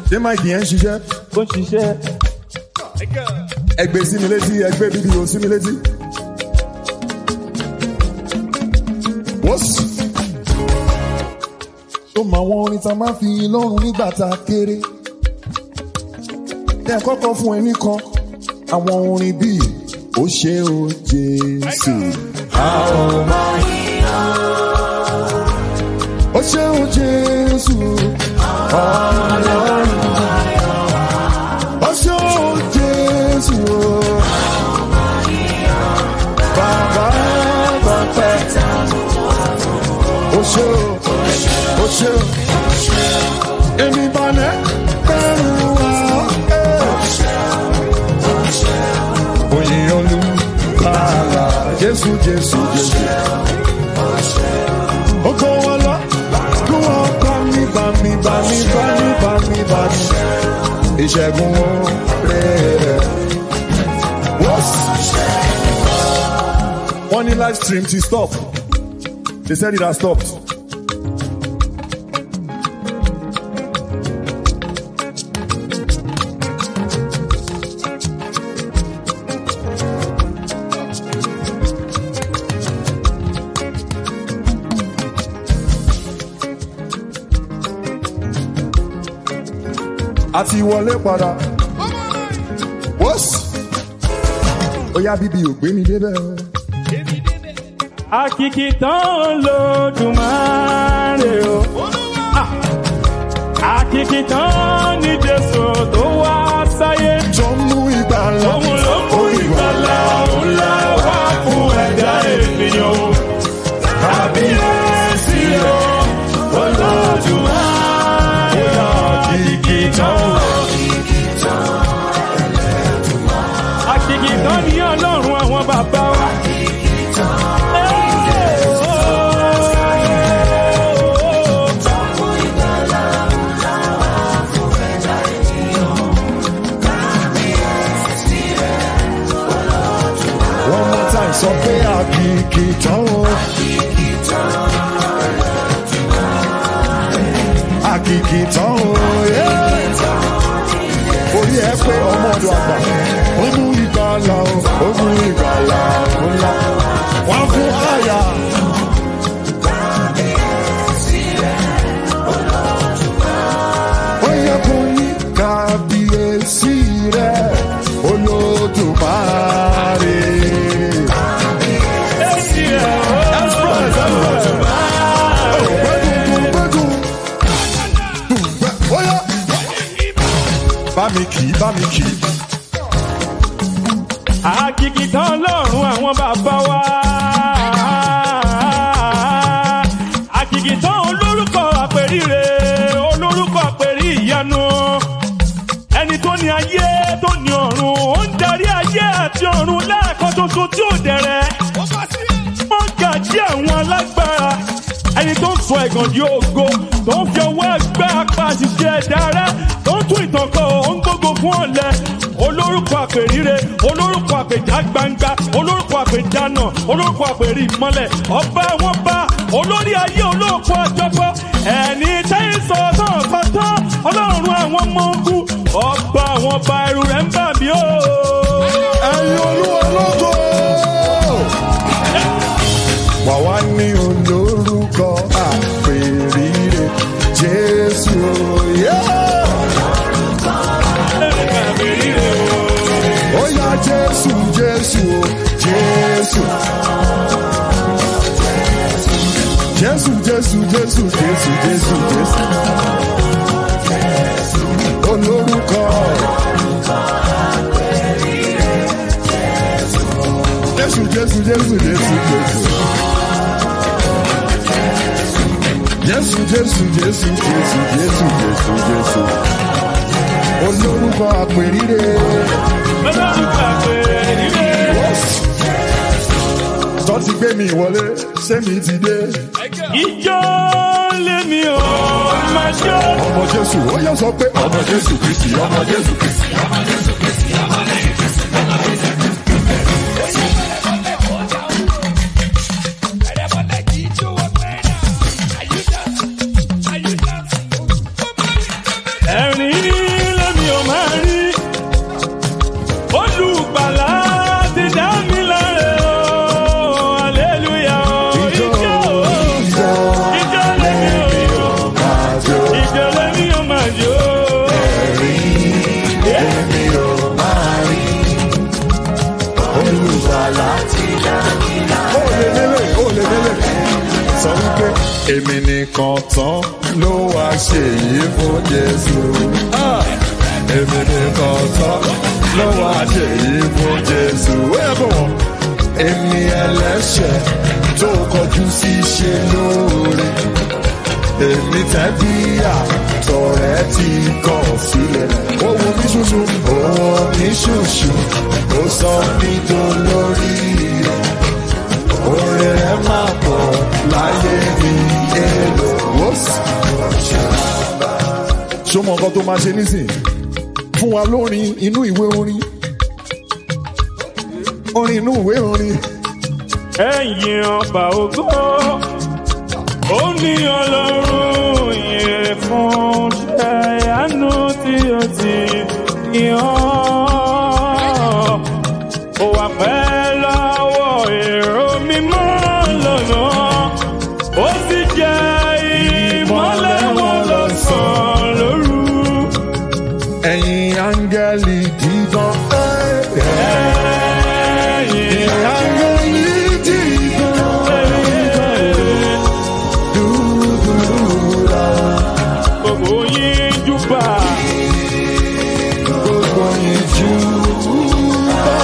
ṣé máìkì yẹn ń ṣiṣẹ́ ó ń ṣiṣẹ́. ẹgbẹ́ sí mi létí ẹgbẹ́ bíbí o sí mi létí. wọ́sì. ó mọ àwọn orin tá a máa fi lọ́rùn nígbà tá a kéré. ní àkọ́kọ́ fún ẹnì kan àwọn orin bíi ó ṣe o jésù. ó ṣe o jésù. ọlọ́run. ó ṣe o jésù. bàbá bàbá. ó ṣe o ó ṣe o. èmi balẹ̀ bẹ̀rù wá. Oyin olùkàlà Jésù Jésù Jésù. Oko wọn lọ, kí wọ́n bá mi bá mi bá mi bá mi bá mi bá mi. Ìṣẹ́gun oore rẹ̀. Wọ́n ní live stream ti stop. They said it has stopped. a ti wọlé padà. wọ́sì. ó yá bíbí ò gbé mi débẹ̀. Àkìkì tán lódùmarè o. Ah! Àkìkì tán ní Jésù tó wá sáyé. tó ń mú ìgbàlà. Òun ló mú ìgbàlà ńlá wá fún ẹ̀dá ènìyàn o. Kábíyèsí o, olódùmarè o. Àkìkì tán. Àkìkì tán ní ọlọ́run àwọn bàbá wa. one more time sọ pé àkìkì tán o. àkìkì tán o. yeah. orí ẹ pé ọmọ ọdọ àgbà ó mú ìgbàlà o ó mú ìgbàlà ńlá wọn fún àyà. ó yẹ kó ní kábíyèsí rẹ olódùmarè. Bá mi kì í, bá mi kì í. Àkìkì tán lọ́rùn àwọn bàbá wa. Àkìkì tán olórúkọ àpèríre, olórúkọ àpèrí ìyanu. Ẹni tó ní ayé tó ní ọ̀run, ó ń darí ayé àti ọ̀run lẹ́ẹ̀kan ṣoṣo tí ò dẹ̀rẹ̀. Wọ́n gàjí àwọn alágbára. Ẹni tó ń sọ ẹ̀gàn di ògo, tó ń fi ọwọ́ ẹgbẹ́ apá àṣìṣe ẹ̀dá rẹ̀, tó ń tún ìtàn kọ, ó ń gbógo fún ọ̀lẹ. Olórúkọ àpèríre, olórúkọ àpèjá gbangba, olórúkọ àpèjánà, olórúkọ àpèrí ìmọ́lẹ̀, ọba wọn bá, olórí ayé olóòkú àjọpọ̀, ẹni tẹ́yìn sọ náà kọ́tọ́, ọlọ́run àwọn ọmọ ogun, ọba àwọn ọba ẹrù rẹ̀ ń bà mí o. Ẹyin olúwa lógo. Wà wá ní olórúkọ àpèrire Jésù òye. Àpèríre o. Ó yá Jésù Jésù o Jésù. Jésù Jésù Jésù Jésù Jésù Jésù. Olórúkọ. Jésù Jésù Jésù Jésù Jésù. Jésù Jésù Jésù Jésù Jésù Jésù Jésù. Olórúkọ àpèrire. Olórúkọ àpèríre. Tọ́ ti gbé mi ìwọlé, ṣé mi ti dé? Ìjọ lèmi ò máa jó. Ọmọ Jésù, ó yẹ sọ pé ọmọ Jésù Kristi, ọmọ Jésù Kristi. Ẹ̀rín èmi nìkan tán ló wá ṣe yìí fún jésù. Ah! èmi nìkan tán ló wá ṣe yìí fún jésù. ó yẹ kó wọ́n. èmi ẹlẹ́ṣẹ̀ tó kọjú sí ṣe lóore. èmi tẹ́bí àtọ̀rẹ́ ti kọ̀ sílẹ̀. ó wo mí ṣoṣo. ó wo mí ṣoṣo. ó sọ mí dolórí rẹ̀ orin rẹ máa pọ̀ láyé mi èlò wọ́sì. ṣó mọ nǹkan tó máa ṣe nísìn fún wa lórin inú ìwé orin orin inú ìwé orin ẹ̀yin ọba ògo ó ní ọlọ́run yẹn fún ṣẹ́yánú tí ó ti yàn ó wà pẹ́ lọ́wọ́ èrò mímọ́ lọ́nà ó sì jẹ́ ìmọ́lẹ̀ wọn lọ́sàn-án lóru. ẹ̀yin áńgẹ́lì dídán. ẹ̀yin áńgẹ́lì dídán. dúdúrà gbogbo yín júbà. gbogbo ìjú bá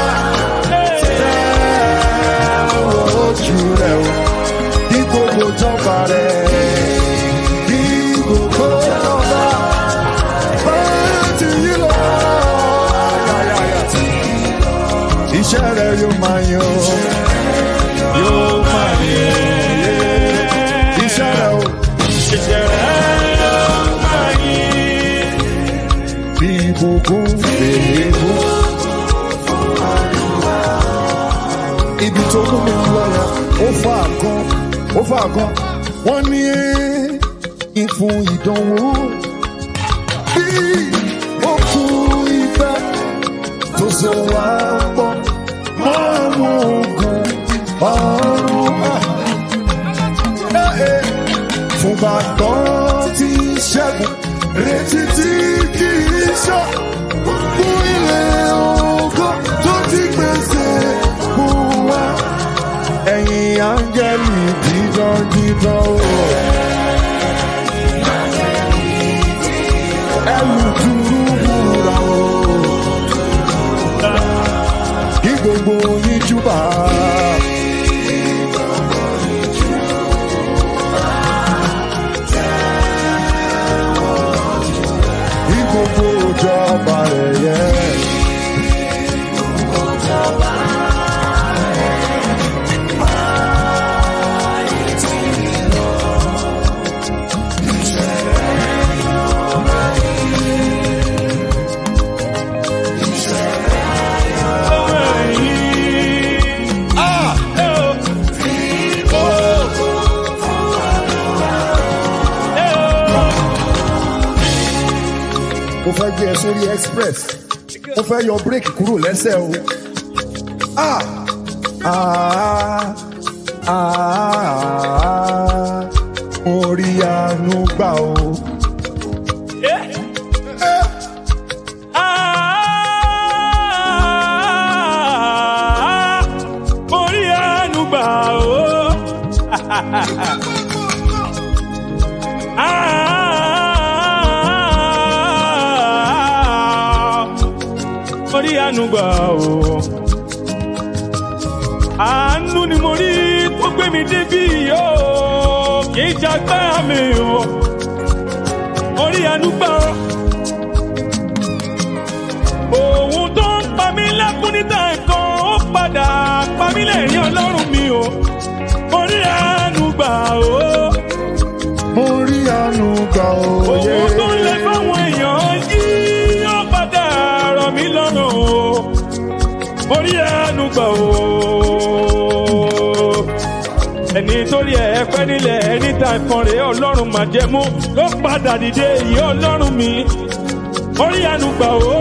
ojú rẹ̀ o. Kí gbogbo jọba rẹ̀, kí gbogbo jọba bá ti yí lọ. Iṣẹ́ rẹ̀ yóò máa yan, yóò máa yan. Iṣẹ́ rẹ̀ o, bí ìbùkún fèébù. Ibi tó mú mi lọ yẹn, ó fà kan, ó fà kan. Wọ́n ní ìfún ìdánwò bí òkú ìfẹ́ tó so wá pọ̀ mọ́ àwọn ogun ọ̀run. Ah fún bàtọ́ tí ṣẹ́gun retí tí kì í ṣọ́ fún ilé ògo tó ti gbèsè fún wa. ẹ̀yin áńgẹ́lì dídán dídán o. ẹlù dúró wúra o. kí gbogbo yín júbà. Kí gbogbo ìjọba rẹ̀ yẹ. mo fẹ́ gbé ẹ sórí express mo fẹ́ yọ bírèkì kúrò lẹ́sẹ̀ o. Ah! Ah! Ah! mo rí àánú gbà o. Orí àánú gbà ó. Orí àánú gbà ó. Àánú ni mo rí tó gbé mi débí yóò kì í jagbá mi o. Orí àánú gbà ó. Òun tó ń pa mí lẹ́kún níta ẹ̀kan ó padà pa mí lẹ́rìn ọlọ́run mi o. Orí àánú gbà ó. mo rí àánú gbà o. Òun tó ń lẹ fáwọn èèyàn yìí ó padà rọ̀ mí lọ́rùn o. Orí àánú gbà ó. Ẹni torí ẹ pẹ́ nílẹ̀ ẹni tá ìkan rèé ọlọ́run màjẹ̀mú ló padà dìde yìí ọlọ́run mi. Orí àánú gbà ó.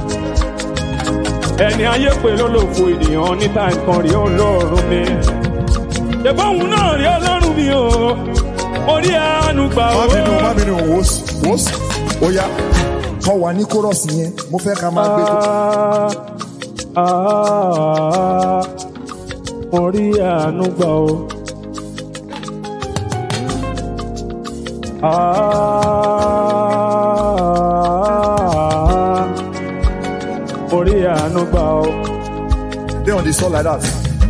Ẹni ayé pè lólòfo ènìyàn níta nǹkan rí ọlọ́run mi. Ṣèbọ̀ òun náà rí ọlọ́run mi o. Orí àánú gbà ó. má bínú má bínú wòsì wòsì ó yá kọ́ wa ní kórọ̀sì yẹn mo fẹ́ ká máa gbé tó. Ah, ah, mo rí àánú gbà o. Ah, orí àánú gbà ó. They on the soul like that.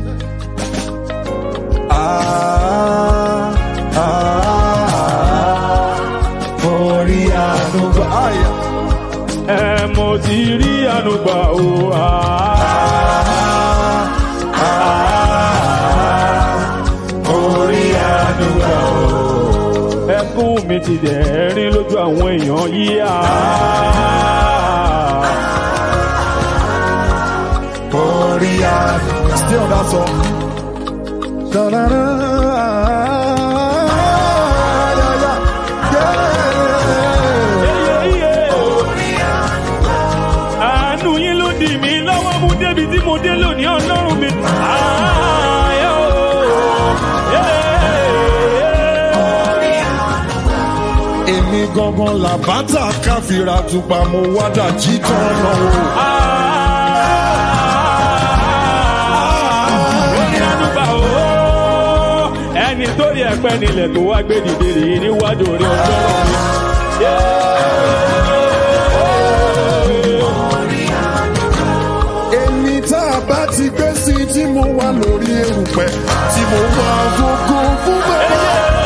Ah, ah, orí àánú gbà. Ah, yeah. ẹ mo ti rí àánú gbà ó. Ah, Orí àánú gbà ó. ẹkún mi ti dẹ̀rín lójú àwọn èèyàn yìí. Ah, Orí àánú. Stay on that song. Da-da-da. Yeah, yeah, yeah. iye, iye. àánú yín ló dì mí lọ́wọ́ mú débi tí mo dé lónìí ọlọ́run mi. Ah, yeah, oh, yeah. Èmi gangan làbátà káfíra tupa mo wádà jí tán náà o. ẹni tó rí ẹpẹ nílẹ̀ tó wá gbé dìde rèé níwájú orí ọjọ́ mi. Èmi tá a bá ti gbé sí tí mo wà lórí erùpẹ̀ tí mo wà fògo fún bàbá.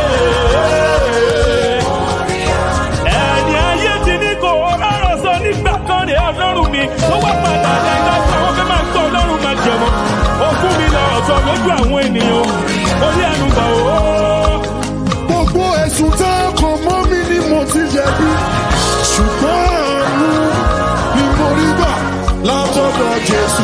ẹni ayé ti ní kò rọrọ sọ nígbà kan rè ọlọ́run mi tó wá padà lẹ́yìn lọ́sọ̀ àwọn fẹ́ máa gbọ́ ọlọ́run máa jẹ̀mọ́ ó fún mi lọ ọ̀sọ̀ lójú àwọn ènìyàn orí ẹnu gbà ó. Gbogbo ẹ̀sùn tá a kàn mọ́ mi ni mo ti jẹ̀bi. Ṣùgbọ́n àánú ni mo rí gbà látọ̀dọ̀ Jésù.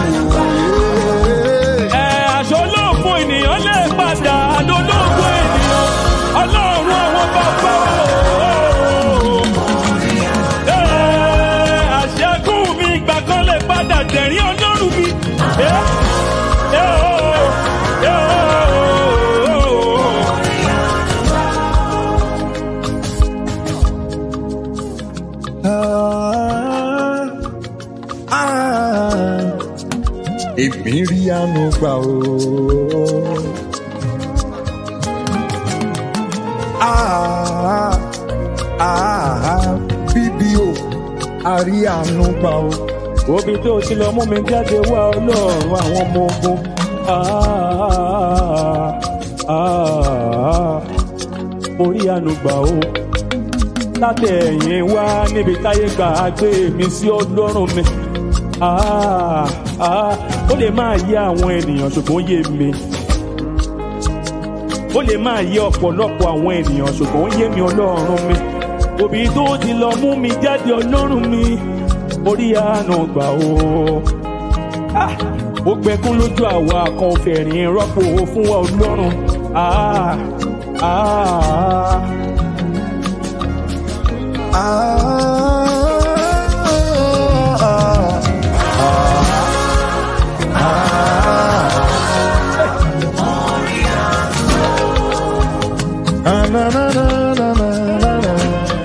ẹ aṣọ olóògùn ènìyàn lè padà lólóògùn ènìyàn ọlọ́run àwọn bàbá o. Ẹ, àṣẹkùn mi ìgbà kan lè padà tẹ̀rín ọlọ́run mi. Ẹ, ẹ, o, ẹ, o. Ah, ah, Èmi rí àánú gbà o. Ah, ah, Bíbí o, a rí àánú gbà o. Obi tó ti lọ mú mi jáde wá ọlọ́run àwọn ọmọ ogun. Ah, ah, Orí ànúgbà o. Látẹ̀yìn wá níbi táyé gbà á gbé mi sí ọlọ́run mi. Ah, ah, Ó lè máa yé àwọn ènìyàn ṣùgbọ́n ó yé mi. Ó lè máa yé ọ̀pọ̀lọpọ̀ àwọn ènìyàn ṣùgbọ́n ó yé mi ọlọ́run mi. Òbí tó ti lọ mú mi jáde ọlọ́run mi. Orí àánú gbà o. Ah, Ó gbẹkún lójú àwa kan fẹ̀rín rọ́pò fún wa ọlọ́run. Ah, ah, Ah, ah, na, na, na, na, na, na, na.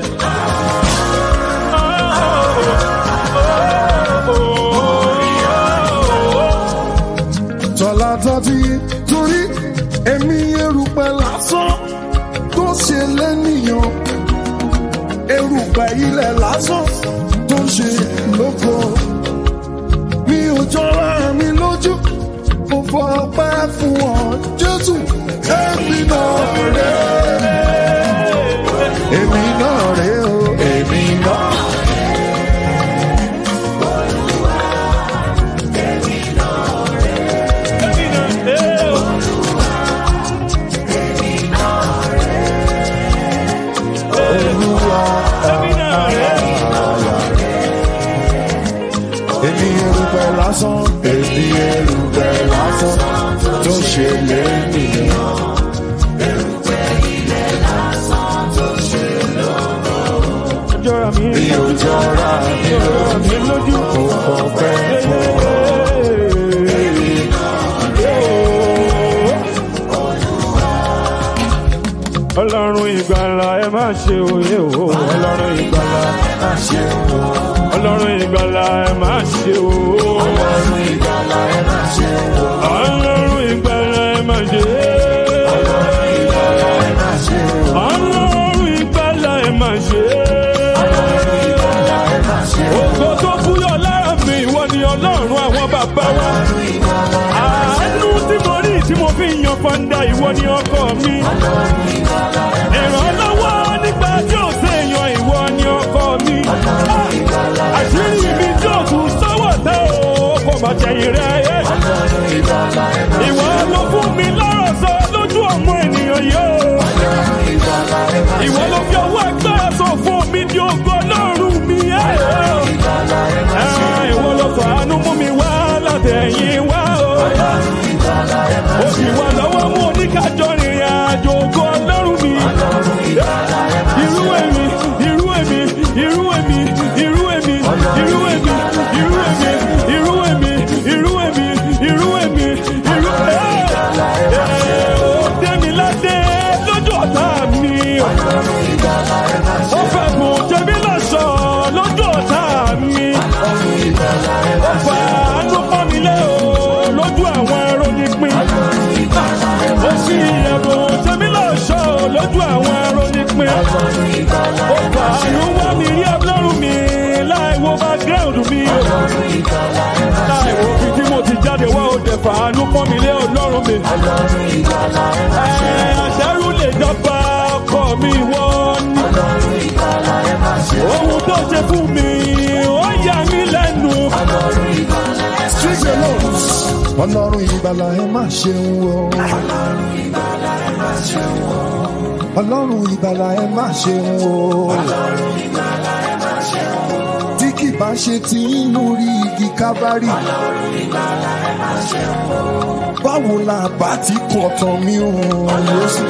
Tọ́lá tọ́tí torí èmi erùpẹ̀ lásán tó ṣe lẹ́nìyàn. Erùpẹ̀ ilẹ̀ lásán tó ṣe lóko. Mi ò jọra mi lójú, mo fọ ọpẹ́ fún ọ, Jésù. Èmi náà rè é, èmi náà rè é o, èmi náà. Olúwa. Èmi erùpẹ̀ lásán, èmi erùpẹ̀ lásán tó ṣe lẹ́nìyàn. jọra mi. Mi ò jọra mi jọra mi lójú. kò kọ̀ọ̀fẹ́ fún ọ. Ọlọ́run ìgbàlà ẹ má ṣe òye o. Ọlọ́run ìgbàlà Má ṣe o, Ọlọ́run ìgbàlà ẹ má ṣe o. Ọlọ́run ìgbàlà ẹ má ṣe o, Ọlọ́run ìgbàlà ẹ má ṣe. ẹ má ṣe o. Ọlọ́run ìgbàlà ni ọkọ mi. ìrànlọ́wọ́ nígbà tí ò séèyàn ìwọ ni ọkọ mi. àṣírí mi tí ò tún sọ́wọ́ tẹ́ o kò má jẹ̀yìn rẹ̀ yé. ìwọ ló fún mi lọ́rọ̀ sọ lójú ọmọ ènìyàn yìí o. ìwọ ló fi ọwọ́ agbára sọ fún mi di ògo lọ́rùn mi. ẹ̀ ẹ̀ ìwọ ló fàánú mú mi wá látẹ̀yìn wá o. ó sì wà lọ́wọ́ mú oníkájọ rìnrìn àjò ògo ọlọ́run mi. irú èmi irú èmi irú èmi irú èmi irú èmi irú èmi irú èmi irú èmi irú èmi irú èmi. ó dé mi ládé lójú ọ̀tá mi. ó fẹ́ kù jẹ́mi lọ́sọ̀ lójú ọ̀tá mi. ó fà á ló pọ́n mi lé o lójú àwọn ẹ̀rọ nípìn. ó sì ẹ̀rọ jẹ́mi lọ́sọ̀ lójú àwọn ẹ̀rọ nípìn. ó fà á ló wá mi rí ọlọ́run mi láì wo background mi o. láì wo fi tí mo ti jáde wá o dẹ̀ fà á ló pọ́n mi lé ọlọ́run mi. ẹ̀ àṣẹ́rù lè jọba ọkọ mi wọ́n ní. ohun tó ṣe fún mi ó yà mí lẹ́nu. Street alone. Ọlọ́run ìgbàlà ẹ má ṣeun o. Ọlọ́run ìgbàlà ẹ má ṣeun o. Tí kì bá ṣe ti ń lórí igi kábárì. Báwo la bá ti kọ̀ tán mi ò Jésù?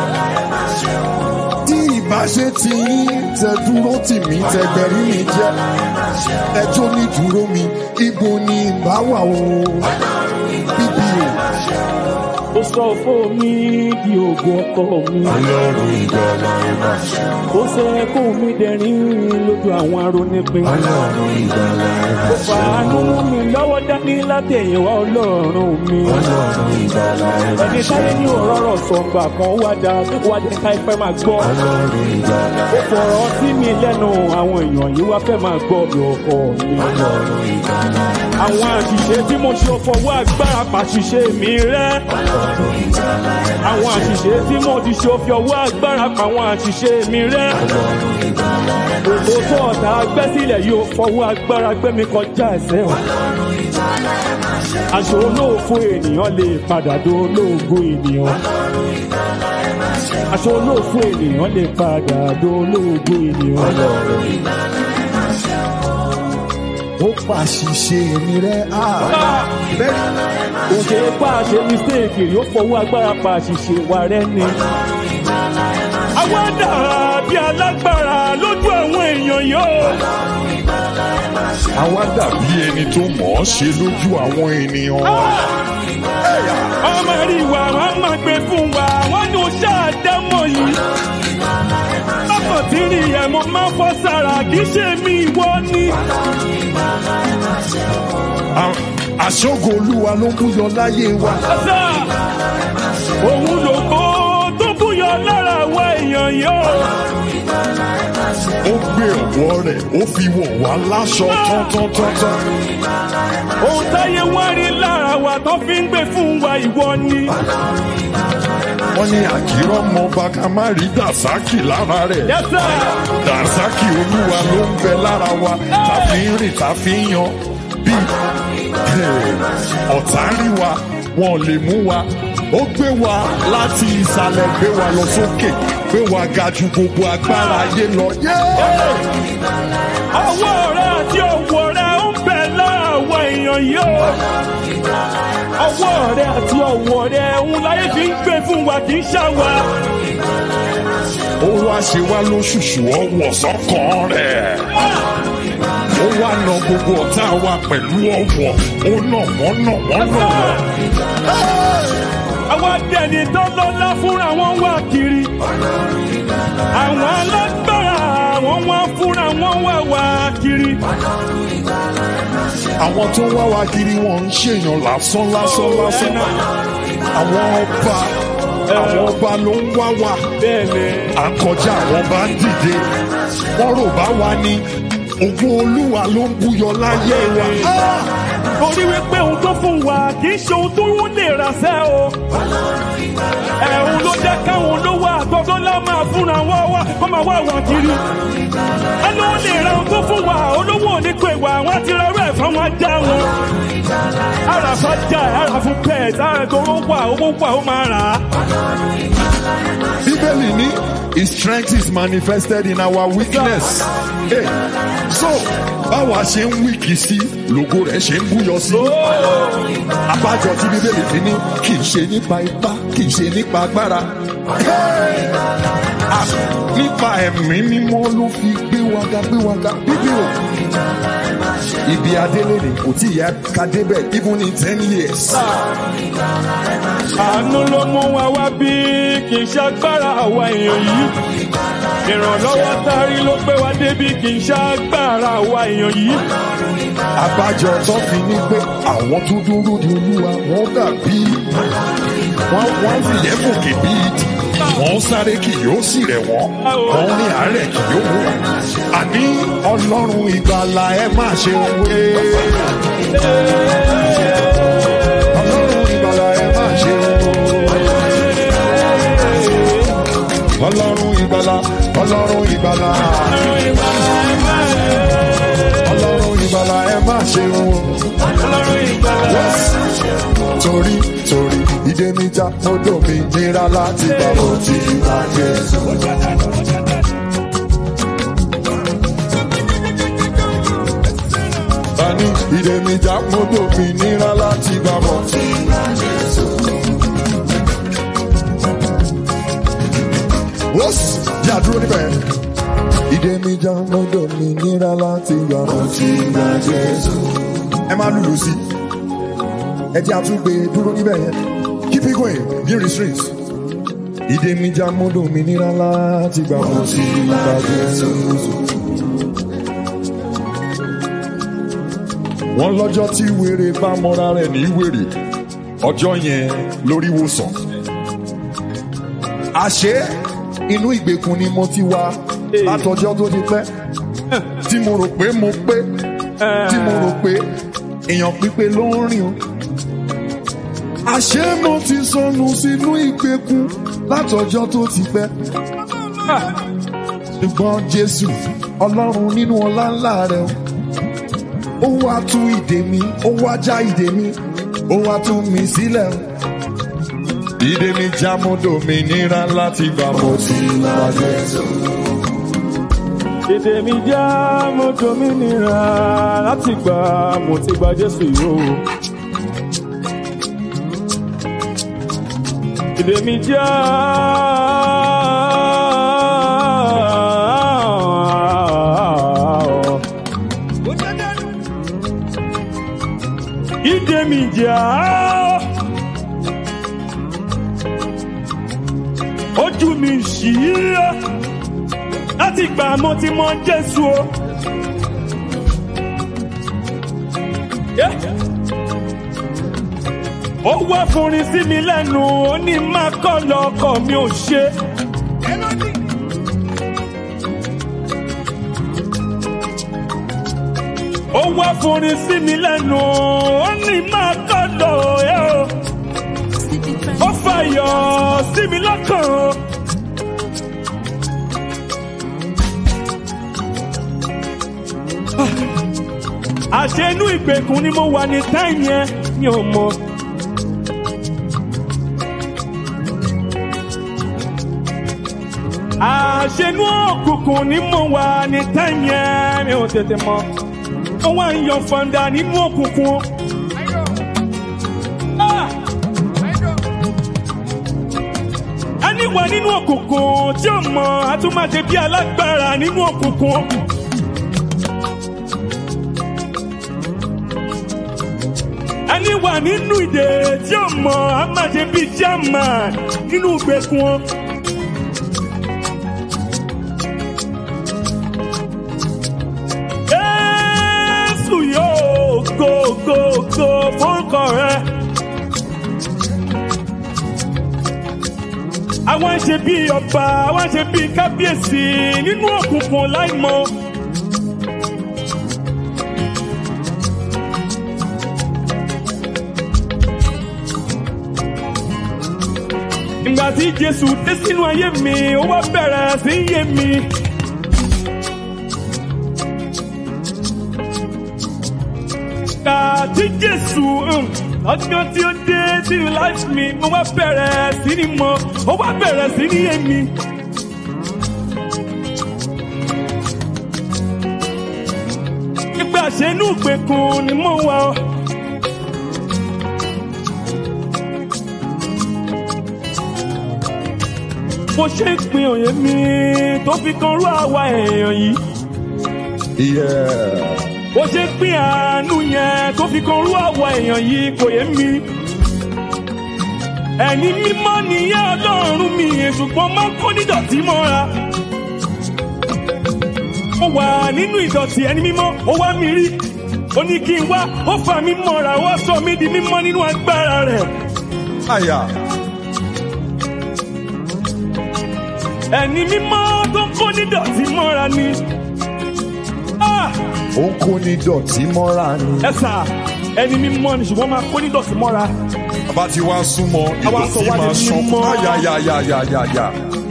Tí ìbá ṣe ti ń tẹ dúró tì mí tẹgbẹ̀rí mi jẹ́. Ẹjọ́ ní dúró mi, ibo ni ìbá wà o? Bíbí o. ó sọ fún mi di ògùn ọkọ mi. Ọlọ́run ìgbàlà ẹ má ṣeun. ó ṣe kó mi dẹ̀rín lójú àwọn arónípin. Ọlọ́run ìgbàlà ẹ má ó fàánú mú mi lọ́wọ́ dání látẹ̀yìnwá ọlọ́run mi. Ọlọ́run ìgbàlà ẹ má ẹni táyé ní òróró sọ̀gbà kan wá dá wá dé ká ìfẹ́ máa gbọ́. Ọlọ́run ìgbàlà ó fọ̀rọ̀ sí mi lẹ́nu àwọn èèyàn yìí wá fẹ́ máa gbọ́ mi ọkọ mi. Ọlọ́run ìgbàlà àwọn àṣìṣe tí mo ṣe fọwọ́ agbára pàṣìṣe mi rẹ́. àwọn àṣìṣe tí mo ti ṣe fi ọwọ́ agbára pa àwọn àṣìṣe mi rẹ́. gbogbo tó ọ̀tá gbẹ́ sílẹ̀ yóò fọwọ́ agbára gbé mi kọjá ẹsẹ̀ wọn. aṣọ olóòfo ènìyàn lè padà do olóògo ènìyàn. aṣọ olóòfo ènìyàn lè padà do olóògo ènìyàn. ó pàṣìṣe mi rẹ́ á. kò ṣe é pa àṣẹ mistake rí ó fọwọ́ agbára pa àṣìṣe wa rẹ́ ni. àwa dàrá bí alágbára lójú àwọn èèyàn yóò. Àwa dàbí ẹni tó mọ̀ ọ́ ṣe lójú àwọn ènìyàn. ọmọ rí wa wọn máa gbé fún wa wọn ní o ṣáàdámọ̀ yìí. bákan tí rí ẹ̀ mo máa ń fọ́ sára kì í ṣe mi ìwọ ni. À- Àṣọ́gun Olúwa ló ń búyọ láyé wa. ọ̀sà òun lògbó tó búyọ lára àwọn èèyàn yóò. Ó gbé ọ̀wọ́ rẹ̀, ó fi wọ̀ wá láṣọ tán-tán-tán-tán. ohun táyé wá rí lára wa tó fi ń gbé fún wa ìwọ ni. Wọ́n ní àkírọ́ mọ bàkà má rí Dàsákì lára rẹ̀. yẹ́sà Dàsákì Olúwa ló ń bẹ lára wa. Ta fi ń rìn, ta fi ń yan. Bí ọ̀tá rí wa, wọn ò lè mú wa. Ó gbé wa láti ìsàlẹ̀ gbé wa lọ sókè. Gbé wa ga ju gbogbo agbára ayé lọ. Yeah! ọwọ́ rẹ àti ọwọ́ rẹ ń bẹ lára àwọn èèyàn yóò. ọwọ́ rẹ àti ọwọ́ rẹ ń láyé fi ń gbé fún wa kì í ṣàwà. ó wá ṣe wá lóṣùṣù ọwọ́ sọ́kàn rẹ̀. ó wá na gbogbo ọ̀tá wa pẹ̀lú ọwọ́ ó nà wọ́n nà wọ́n nà wọ́n. àwọn adẹ́ni tó lọ́lá fúnra wọn wá kiri. àwọn alágbára àwọn wá fúnra wọn wá wá kiri. àwọn tó ń wá wa kiri wọn ń ṣèyàn lásán lásán lásán. àwọn ọba àwọn ọba ló ń wá wa. bẹ́ẹ̀ni à ń kọjá àwọn bá ń dìde. wọ́n rò bá wa ní ògùn olúwa ló ń búyọ láyé wa. torí wípé ohun tó fún wa kì í ṣe ohun tó ń lè rà sẹ́ o. ẹ̀hún ló jẹ́ káwọn olówó àtọ́gbọ́n lá máa fúnra wọn wá kó máa wá wà kiri. ẹni ó lè ra ohun tó fún wa olówó òní pé wà wọ́n ti ra rẹ̀ fún wọn já wọn. ara sọ́jà ara fún pet ara tó owó wà owó wà ó máa rà á. bíbélì ní his strength is manifested in our weakness. Hey, so báwa ṣe ń wíkì sí lògo rẹ̀ ṣe ń búyọ sí. abájọ tí bíbélì fi ní kì í ṣe nípa ipá kì í ṣe nípa agbára. Hey! Ah, nípa ẹ̀mí mímọ́ ló fi gbé waga gbé waga bíbí o. ibi adélé ni kò tí ì yẹ ká débẹ̀ even in ten years. àánú ló mú wa wá bí kì í ṣàgbára àwa èèyàn yìí ìrànlọ́wọ́ tárí ló gbé wa débi kì í ṣàgbára àwa èèyàn yìí abájọ tó fi ní pé àwọn tó dúró de olúwa wọn dàbí wọn wọn fìyẹ́ fòkè bí ìdì wọn sáré kì yóò sì rẹ̀ wọ́n wọn ní àárẹ̀ kì yóò mú wọn. àní ọlọ́run ìgbàlà ẹ má ṣe wé. ọlọ́run ìgbàlà ẹ má ṣe wé. ọlọ́run ìgbàlà ọlọ́run ìgbàlà ọlọ́run ìgbàlà ẹ má ṣe wé. torí torí ìdè mi já mọ́tò mi nira láti gbà mo ti gbà Jésù. Bani ìdè mi já mọ́tò mi nira láti gbà mo ti gbà Jésù. Wọ́sì yà dúró níbẹ̀. Ìdè mi já mọ́tò mi nira láti gbà mo ti gbà Jésù. Ẹ máa lùlù sí i ẹ jẹ́ àtúgbè dúró níbẹ̀ yẹn keep it going bí restraints. ìdè mi já mọ́dọ̀ mi nira láti gbà mọ́ sí ìgbàgbé Jésù. wọ́n lọ́jọ́ tí wèrè bá mọ́ra rẹ̀ ní wèrè ọjọ́ yẹn lórí wòsàn. àṣé inú ìgbèkùn ni mo ti wá látọjọ́ tó ti pẹ́ tí mo rò pé mo pé tí mo rò pé èèyàn pípé ló ń rìn o àṣé mo ti sọnù sínú ìgbèkùn látọjọ́ tó ti pẹ́. ṣùgbọ́n jésù ọlọ́run nínú ọlá ńlá rẹ̀ ó wá tú ìdè mi ó wá já ìdè mi ó wá tú mi sílẹ̀. ìdè mi já mo dòmìnira láti gbà mo ti gbà jésù. èdè mi já mo dominira láti gbà mo ti gba jésù yìí o. èdè mi já. ìdè mi já. ojú mi ṣí láti gbà mo ti mọ jésù o. Yeah. ó wá fúnrin sí mi lẹ́nu ó ní má kọ́ lọ́kọ̀ mi ò ṣe. ó wá fúnrin sí mi lẹ́nu ó ní má kọ́ lọ́ ẹ̀ o. ó fàyọ̀ sí mi lọ́kàn o. àṣẹ inú ìgbèkùn ni mo wà ní táìmù yẹn mi ò mọ. àṣẹ inú òkùnkùn ni mo wà ní táìmù yẹn mi ò tètè mọ. ó wá ń yan fọ̀ǹdà nínú òkùnkùn. Ah! ẹni wà nínú òkùnkùn tí ó mọ àtúmọ̀ṣe bí alágbára nínú òkùnkùn. ẹni wà nínú ìdè tí ó mọ àmàṣe bíi german nínú ìgbèkùn. Jésù yóò go go go fórúkọ rẹ. Àwọn ṣe bíi ọba, àwọn ṣe bíi kábíyèsí nínú òkùnkùn láìmọ̀. tí jésù dé sínú ayé mi ó wá bẹ̀rẹ̀ sí í yé mi. Ìgbà tí jésù um, ọjọ́ tí ó dé sínú life mi mo wá bẹ̀rẹ̀ sí ní mọ̀ ó wá bẹ̀rẹ̀ sí ní yé mi. Nígbà ṣe inú ìgbèkùn ni mo wà ọ́. Mo ṣe ń pin òye mi tó fi kan rú àwa èèyàn yìí. Yeah. Bó ṣe ń pín àánú yẹn tó fi kan rú àwa èèyàn yìí kò yé mi. Ẹni mímọ́ nìyẹn ọlọ́run mi ṣùgbọ́n máa ń kó nídọ̀tí mọ́ra. Mo wà nínú ìdọ̀tí ẹni mímọ́, ó wá mi rí. Ó ní kí n wá, ó fà mí mọ́ra, ó wá sọ mí di mímọ́ nínú agbára rẹ̀. Àyà. Ẹni mímọ́ tó ń kó nídọ̀tí mọ́ra ni. Ah! Ó ń kó ní dọ̀tí mọ́ra ni. Ẹ sà, ẹni mímọ́ ni ṣùgbọ́n máa kó nídọ̀tí mọ́ra. Bàbá ti wá súnmọ́ Àwa sọ ìdọ̀tí wá di máa ṣan. mímọ́. Àyàyàyàyàyà.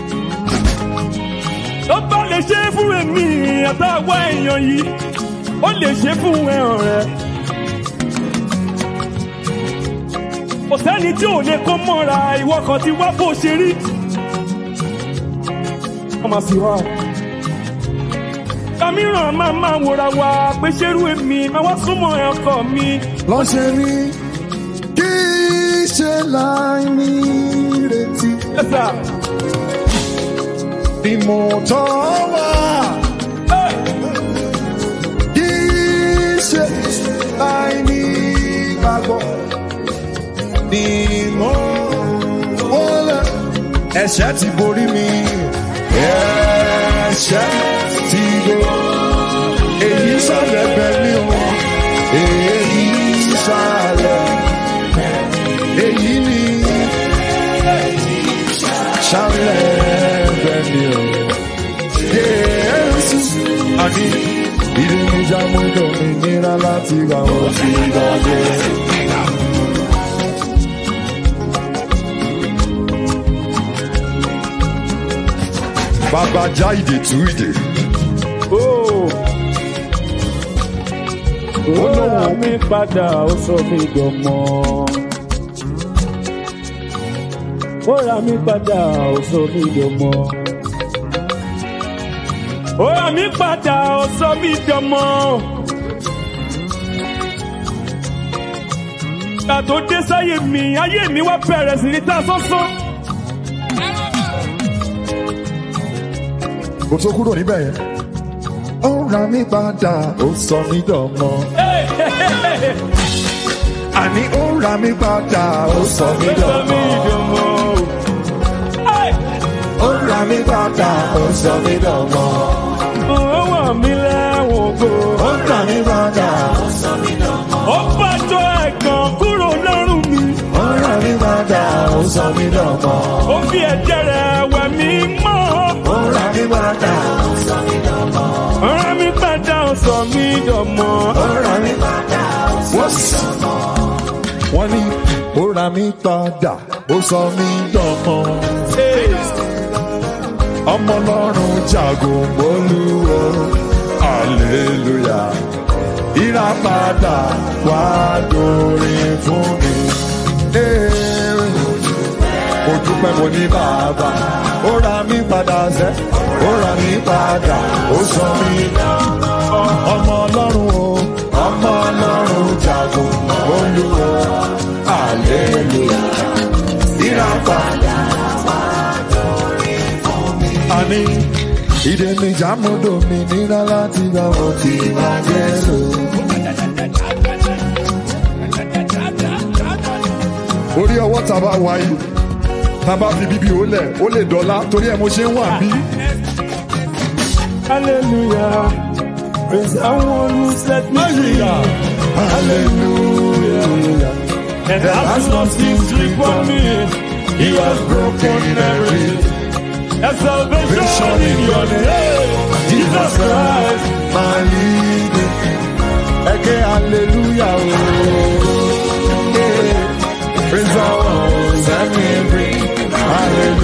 ó bá lè ṣe é fún èmi àtàwọn èèyàn yìí ó lè ṣe é fún ẹ̀hàn rẹ̀. kò sẹ́ni tí ò lè kó mọ́ra ìwọ kan ti wá bó ṣe rí. wọ́n máa sì wá. kàmíràn máa máa wòra wa pé ṣerú èmi máa wá súnmọ́ ọkọ mi. Lọ́ṣẹ̀ ní kí ṣe láì ní retí. ẹ̀sà Ni mo tọ́ wá. Kí ṣe láì ní gbàgbọ́. Ni mo wọlé. Ẹ̀ṣẹ̀ ti borí mi. Ẹ̀ṣẹ̀ ti borí. Èyí sálẹ̀ bẹ̀ mí o. Èyí sálẹ̀. Èyí ni sálẹ̀ bẹ̀ mí o. Jésù àní ìdínijà mú dòmìnira láti wà ó ti gbàgbé. Bàbá já ìdè tú ìdè. ó ó rà mí padà ó sọ mí dọ̀mọ́. ó rà mí padà ó sọ mí dọ̀mọ́. ó rà mí padà ó sọ mí dọ̀mọ́. ìgbà tó dé sáyé mi ayé mi wá bẹ̀rẹ̀ sí ní ta sánsán. Kò tó kúrò níbẹ̀ yẹn. Ó ra mí padà, ó sọ mí dọ̀mọ́. Àní ó ra mí padà, ó sọ mí ó sọ mí dọ̀mọ́. dọ̀mọ́. Hey! Ó ra mí padà, ó sọ mí dọ̀mọ́. ó wà mí lẹ́wọ̀n kó. Ó ra mí padà, ó bàjọ́ ẹ̀gàn kúrò lọ́rùn mi. ó ra mí padà, ó sọ mí dọ̀mọ́. ó fi ẹ̀jẹ̀ rẹ̀ wẹ̀ mí mọ́. Ó ra mí padà, ọ̀rọ̀ mi padà ó sọ mí dọ̀mọ́. ó ra mí padà, ó sọ mí dọ̀mọ́. Wọ́n ní ó ra mí padà, ó sọ mí dọ̀mọ́. ọmọ ọlọ́run jagun bolúwo hallelujah ìràpadà wá dórin fún mi. Ee, mo dúpẹ́ mo ní bàbá ó ra mí padà sẹ́ ó ra mí padà ó sọ mí ọmọ ọlọ́run o ọmọ ọlọ́run jagun bolúwo hallelujah ìràpadà àní ìdè mi jàmúdò mi nira láti gbà wọ́n ti máa jẹ́ lò. orí ọwọ́ tá a bá wáyé tá a bá fi bíbí ó lẹ̀ ó lè dọ́là torí ẹ̀ mo ṣe ń wà bí. hallelujah praise the one who set me free. hallelujah and has nothing sleep for me. he has broken every There's salvation in your name, Jesus Christ. my leader. Ẹ̀kẹ́ hallelujah o. Yeah. Praise the Lord, set me free. Hallelujah.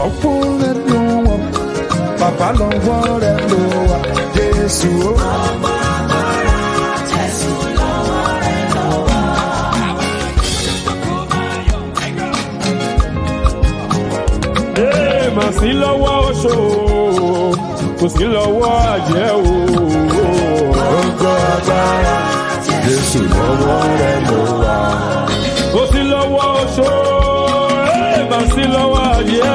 ọ̀pọ̀ rẹ̀ ló wọ̀ bàbá lọ́wọ́ rẹ̀ ló wà jésù ó. Ee, mà sí lọ́wọ́ oṣó kò sí lọ́wọ́ àjẹ́ o. Ọjọ́ agbára Jésù lọ́wọ́ rẹ̀ ló wà. kò sí lọ́wọ́ oṣó ee, mà sí lọ́wọ́ àjẹ́.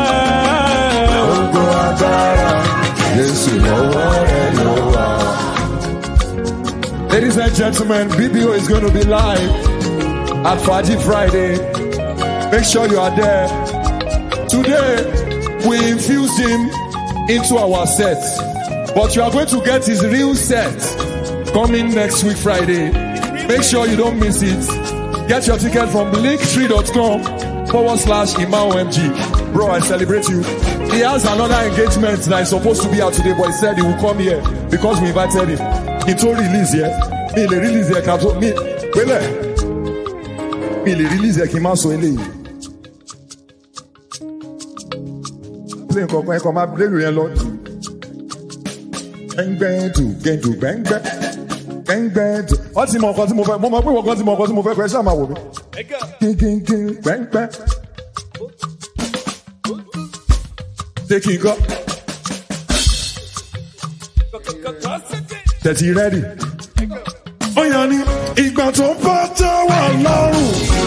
Ọjọ́ agbára Jésù lọ́wọ́ rẹ̀ ló wà. Ladies and gentlemen, BBO is going to be live at Faji Friday. Make sure you are there. Today, we infused him into our set. But you are going to get his real set coming next week Friday. Make sure you don't miss it. Get your ticket from linktree.com forward slash ImaoMG. Bro, I celebrate you. He has another engagement that is supposed to be out today, but he said he will come here because we invited him. He told release here. Me, le release here, can me, wele. Me, le release here, kí n má sọ eléyìí. Play nǹkan kan, ẹ̀kọ́ máa bílẹ̀ yẹn lọ. Gbẹ́ngbẹ́ tù, gẹ̀dù gbẹ́ngbẹ́. Gbẹ́ngbẹ́ tù. Wọ́n ti mọ nǹkan tí mo fẹ́, mo mọ pé wọ́n kan ti mọ nǹkan tí mo fẹ́, kọ́ ẹ ṣáà máa wò mí. Gígígí gbẹ́ngbẹ́. Ṣé kí n kọ́? Tẹ̀sí rẹ́dì. Ó yàn ní ìgbà tó bá tẹ́ wà lọ́rùn.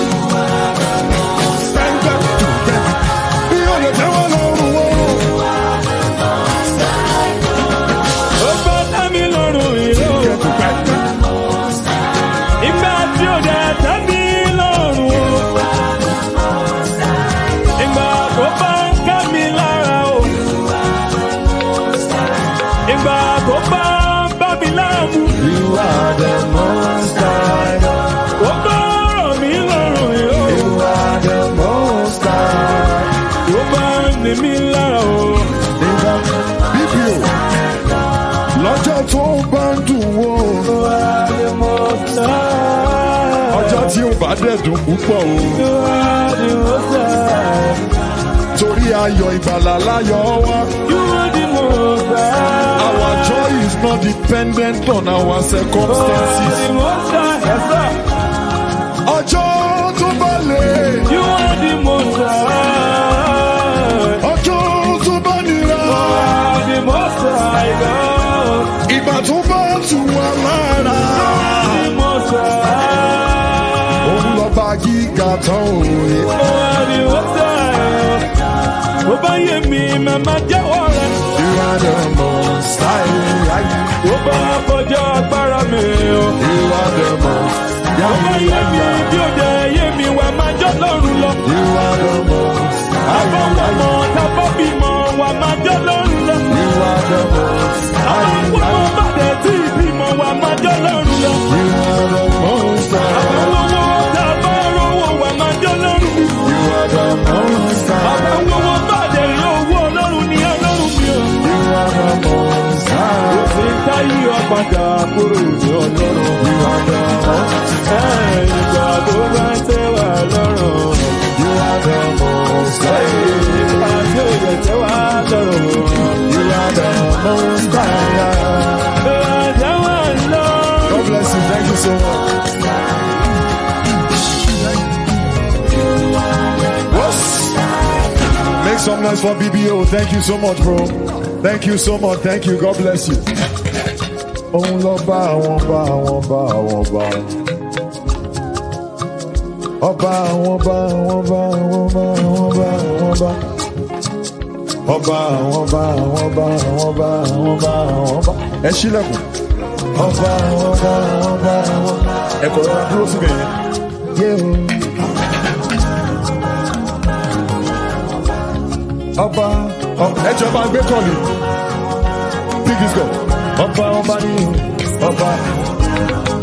Gbẹ́ngbẹ́ tù gbẹ́ngbẹ́. Bí ó lè tẹ́ wà lọ́rùn o. ó bá dá mi lọ́rùn ìró. Gẹ̀dù gbẹ́ngbẹ́. ìgbà tí ó dẹ̀ tẹ́ mi lọ́rùn o. ìgbà tó bá ń ká mi lára o. ìgbà tó bá ń bá mi láàmú. You are the most high. ó bá rọ̀ mí lọ́rùn ìró. You are the most high. ó bá ń ní mi lára o. Nígbà bíbí o, lọ́jọ́ tó bá ń dùn wò. Ọjọ́ tí ó bá dẹ̀ dùn púpọ̀ o. Torí ayọ̀ ìgbàlà láyọ̀ wá. Our joy is not dependent on our circumstances. Ọjọ́ tó bá lè. Ọjọ́ tó bá nira. Ìgbà tó bá tù wá lára. Òun lọ bá gíga tán òye. Bó bá yé mi, màmá jẹ́wọ́ rẹ̀. You are the most high. Bó bá kọjá agbára mi o. You are the most Bó bá yé mi, high. bí ó dẹ̀ yé mi, wà máa jọ́ lọ́rùn lọ. You are the most Àbọ̀wọ̀mọ̀ high. tábọ̀ bímọ, wà máa jọ́ lọ́rùn lọ. You are the most Àbọ̀wọ̀mọ̀ high. bá dẹ̀ tí ìbímọ, wà máa jọ́ lọ́rùn lọ. You are the most high. Àbọ̀wọ̀mọ̀ tábọ̀ rówó, wà máa jọ́ lọ́rùn. You are the most high. Àbọ̀wọ̀mọ̀ bá dẹ̀ rí owó ọlọ́run ní ọlọ́run mi o. You are the most high. Òfin táyé ọ̀padà kúrò ní ọlọ́run. You are the most Ẹ̀, Ìgbà tó bá ń tẹ́ wà lọ́rùn. You are the most high. Ìgbà tí ò yẹ tẹ́ wà lọ́rùn. You are the most high. Ìgbà tẹ́ wà lọ́rùn. God bless you. Thank you so much. Whoops. Make some noise for BBO. Thank you so much, bro. Thank you so much. Thank you. God bless you. Òun lọ bá àwọn bá àwọn bá àwọn bá. Ọba àwọn bá àwọn bá àwọn bá àwọn bá àwọn bá. Ọba àwọn bá àwọn bá àwọn bá àwọn bá àwọn bá. Ẹ ṣílẹ̀kùn. Ọba àwọn bá àwọn bá àwọn bá. Ẹ kọ̀ ọ́ dúró síbẹ̀ yẹn. Yé o. Ọba ọba ẹ jọba gbé kọ́ọ̀lì. Pick this girl. Ọba ọba ni ọba.